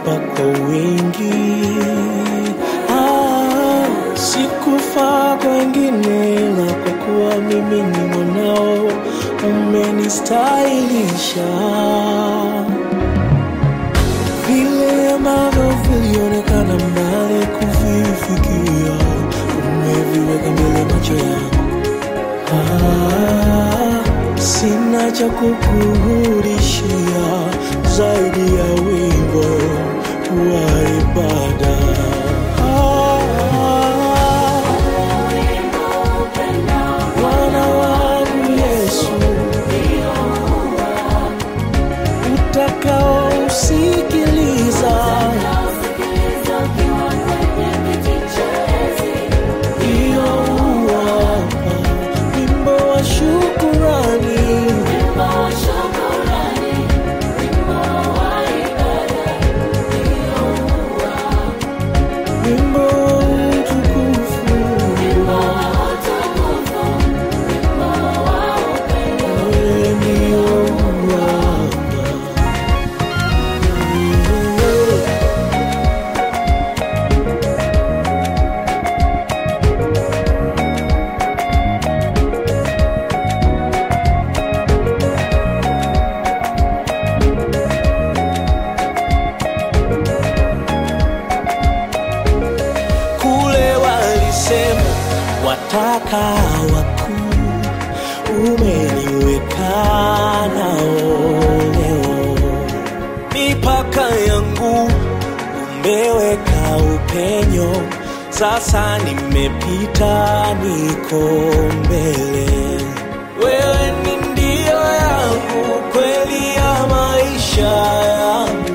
umenipa kwa wingi. Ah, sikufaa kwa wengine, ila kwa kuwa mimi ni mwanao umenistahilisha vile ambavyo vilionekana mbali kuvifikia, umeviweka mbele macho yangu. Ah, sina cha kukurudishia zaidi ya wimbo wa ibada. Ah, Bwana wangu Yesu, utakaosikiliza hiyo uwapa wimbo wa shukurani. Wimbo wa utukufu, wewe ndio uwapa. kule walisema wataka wakuu, umeniweka nao leo. Mipaka yangu umeweka upenyo, sasa nimepita, niko mbele. Wewe ni ndio yangu, kweli ya maisha yangu